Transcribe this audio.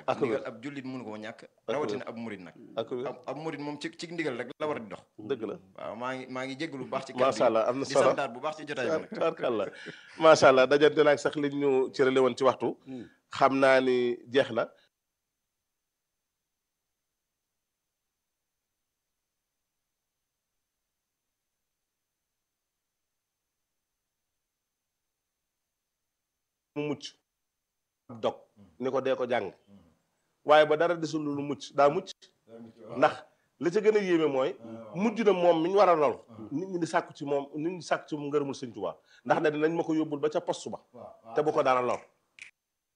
rek Ak wér. ndigal ab jullit mënu koo ñàkk wér. rawatina ab murit nag ak wér ab ab murit moom ci ci ndigal rek la war a di dox dëgg la waaw maa ngi maa ngi jéggalu bu baax ci macha allah am na di solo santaat bu baax ci jotaay bi nag tabarkàlla macha allah dajante naag sax liñ ñu cërale woon ci waxtu xam naa ni jeex na mu mucc ab dog ni ko dee ko jàng waaye ba dara desul lu mucc daa mucc ndax li ca gën a yéeme mooy mujj na moom mi ñu war a lol nit ñi di sàkku ci moom nit ñi di sàkku ci moom ngërëmul sëñ Tuubaa ndax ne dinañ ma ko yóbbul ba ca poste ba te bu ko dara lor